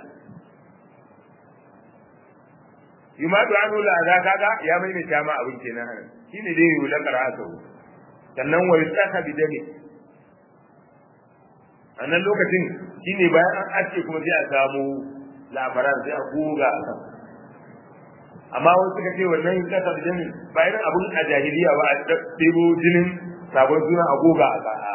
yumadu anhu la za kaga ya maimaita ma abin kenan shine dai yuhla qara'atuhu sannan wa yusaka bidami a nan lokacin shine bayan an ace kuma sai a samu labaran sai a goga a kan amma wasu suka ce wannan kasar jini ba irin abun a jahiliya ba a ɗebo jinin sabon suna a goga a kan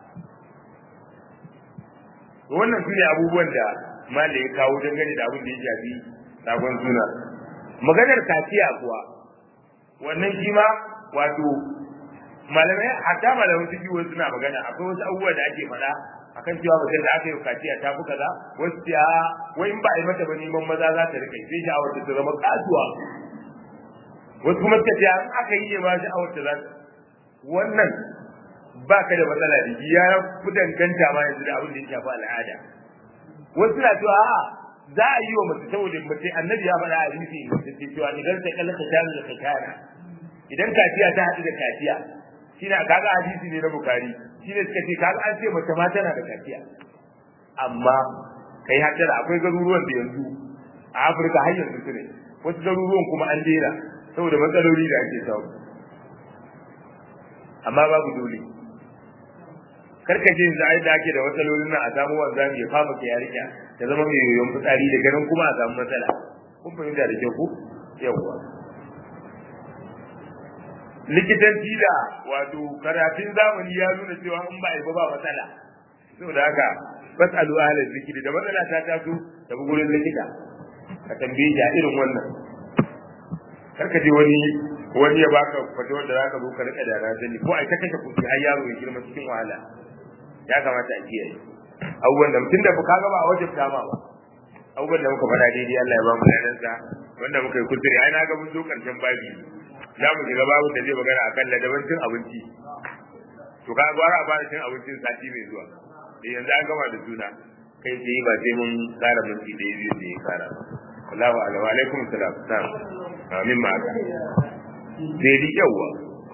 wannan su ne abubuwan da mala ya kawo dangane da abin da ya shafi sabon suna maganar kaciya kuwa wannan shi ma wato malamai hatta malaman su biyu suna magana akwai wasu abubuwa da ake faɗa akan cewa mutum da aka yi kaciya ta fi kaza wasu ya wai in ba a yi mata ba neman maza za ta rika sai sha'awar ta zama kasuwa wasu kuma suka ce an aka yi ne ma sha'awar ta za ta wannan ba ka da matsala da shi ya fi danganta ma yanzu da abin da ya shafi al'ada wasu na cewa a'a za a yi wa mace saboda mace annabi ya faɗa a hadisi mace ce cewa idan ta kalla ka tana da kakana idan kaciya ta haɗu da kaciya shine kaga hadisi ne na bukari shine suka ce kaga an ce mace ma tana da kaciya amma kai haddara akwai garuruwan da yanzu a Afirka har yanzu su ne wasu garuruwan kuma an dera saboda matsaloli da ake samu amma babu dole karka je yanzu ai da ake da matsalolin nan a samu wanda ya fama ka yarinya ta zama mai yoyon fitsari da ganin kuma a samu matsala kun fahimta da kyau ko yawwa likitanci da wato karatun zamani ya nuna cewa in ba a yi ba ba matsala saboda haka fasalu ahla zikiri da matsala ta taso da gurin likita ka tambaye shi a irin wannan karka je wani wani ya baka fata wanda zaka zo ka rika da razani ko ai ta kashe kuɗi har yaro ya girma cikin wahala ya kamata a kiyaye abubuwan da mutum da ka gaba a wajen dama ba abubuwan da muka faɗa daidai Allah ya ba mu ladansa wanda muka yi kuskure ai na ga mun zo karshen babi za mu shiga babu da zai magana akan ladaban cin abinci to ka gwara a fara cin abincin sati mai zuwa da yanzu an gama da juna kai tsaye ba sai mun kara minti ɗaya biyu da ya kara Allahu alaihi wa alaikum salam na'am amin ma haka daidai yawa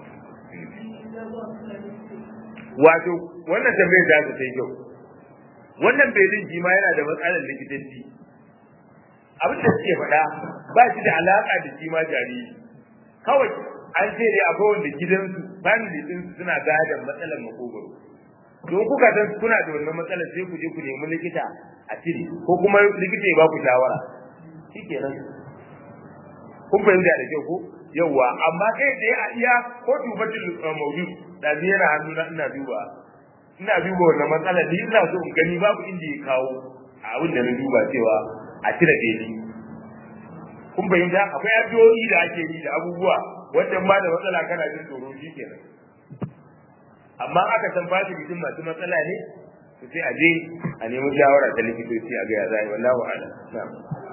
wato wannan tambayar da ta sai kyau wannan belin shi ma yana da matsalar likitanci abin da suke faɗa ba shi da alaƙa da shi ma jariri kawai an ce dai akwai wanda gidansu family din suna gadon matsalar makogoro don kuka san kuna da wannan matsalar sai ku je ku nemi likita a cire ko kuma likita ya ba ku shawara shikenan kun fahimta da kyau ko yawwa amma kai da a iya ko tubatul mawjud da ni yana hannu na ina duba ina duba wannan matsala ni ina so in gani babu inda ya kawo a abin da na duba cewa a cire beli kun fahimta akwai addu'o'i da ake yi da abubuwa wanda ba da matsala kana jin tsoro shikenan amma aka san ba mutum masu matsala ne to sai a je a nemi shawara ta likitoci a ga ya zai wallahi a'lam na'am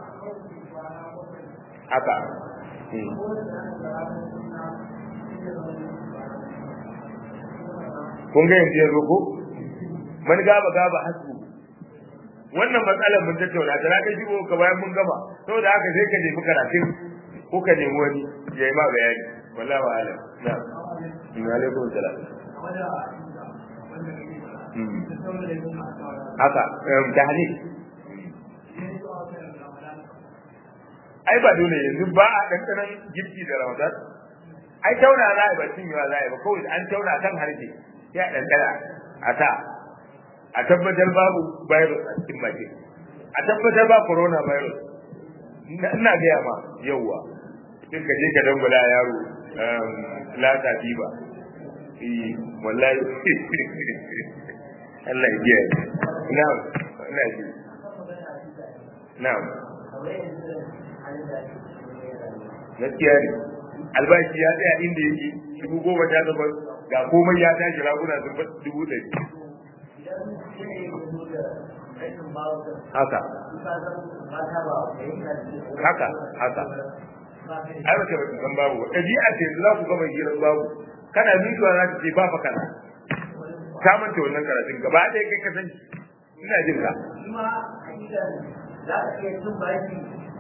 haka kun ga yanzu yanzu ko man gaba gaba hasbu wannan matsalar mun tattauna ta ka shigo ka bayan mun gama saboda haka sai ka nemi karatun ko ka nemi wani ya yi ma bayani wallahi wa alam na'am wa alaikum salam haka tahnik ai ba dole yanzu ba a dandanan girki da ramadan ai tauna za a ba cinyewa za a ba kawai an tauna kan harshe ya dandana a ta a tabbatar babu virus a cikin baki a tabbatar ba corona virus ina gaya ma yauwa in ka je ka dangula yaro lata diba eh wallahi Allah ya biya na'am ina ji na'am gaskiya ne albashi ya tsaya inda yake dubu goma ta zama ga komai ya tashi raguna sun bar dubu ɗari haka haka haka ai ba ta ba san babu ba ɗabi'a ce za ku gama hirar babu kana miƙewa za ta ce ba fa kana ka manta wannan karatun gaba ɗaya kai ka san ina jin ka za ka iya cin baki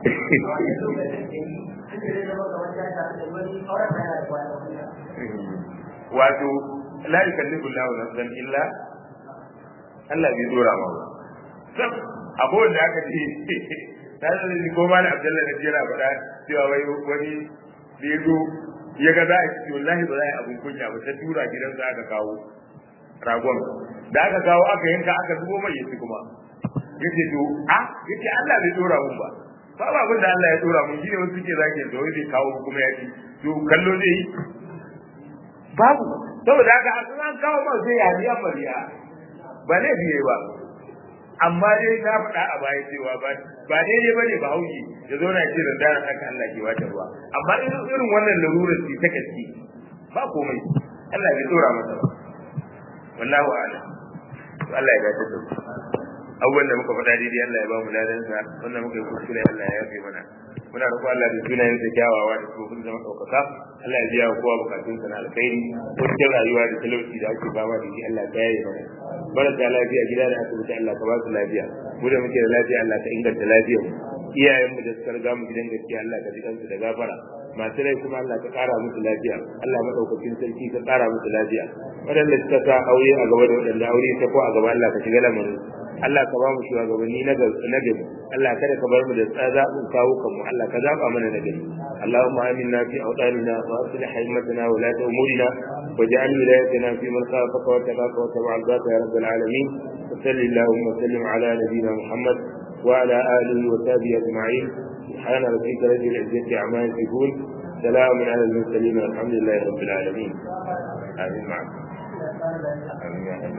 wato la yukallifu Allahu nafsan illa Allah bai dora ma ba sab abu da aka ce ta da ni ko mal Abdullahi da jira faɗa cewa wai wani da yazo ya ga za a ci wallahi ba za a abun kunya ba ta tura gidan za aka kawo ragon da aka kawo aka yanka aka zubo mai yaci kuma yace to a yace Allah bai dora mun ba ba ba abin da Allah ya dora mun shine wasu ke zage da wai zai kawo kuma ya ci to kallo zai yi babu saboda haka a an kawo ma sai ya biya mariya ba ne biye ba amma dai na faɗa a baya cewa ba ba daidai ba ne ba hauki da zo na ce da daren haka Allah ke wata ruwa amma irin wannan larurar ce ta kaski ba komai Allah bai dora masa ba wallahu a'lam to Allah ya dace da abubuwan da muka faɗa daidai Allah ya ba mu ladansa wannan muka yi kuskure Allah ya yafe mana muna roƙon Allah da sunayen sa kyawawa da tsofin zama ɗaukaka Allah ya biya wa kowa bukatun sa na alkhairi cikin rayuwa da talauci da ake fama da shi Allah ta yaye mana marasa lafiya gida da asibiti Allah ka ba su lafiya mu da muke da lafiya Allah ka inganta lafiyar mu iyayen mu da suka riga mu gidan gaskiya Allah ka ji kansu da gafara masu rai kuma Allah ka ƙara musu lafiya Allah madaukakin sarki ka ƙara musu lafiya waɗanda suka sa aure a gaba da waɗanda aure ta ko a gaba Allah ka shiga lamarin Allah ka ba mu shugabanni na gari Allah kada ka bar mu da tsazabin kawo kanmu Allah ka zaba mana na gari Allahumma aminna fi awtanina wa aslih haymatana wa la umurina waj'al wilayatina fi man khafaka wa tabaka wa tabi'a al-zata ya rabbal alamin salli Allahumma sallim ala nabiyyina Muhammad wa ala alihi wa sahbihi ajma'in سبحان ربك رب العزة عما يصفون سلام على المرسلين والحمد لله رب العالمين آمين معك آمين يا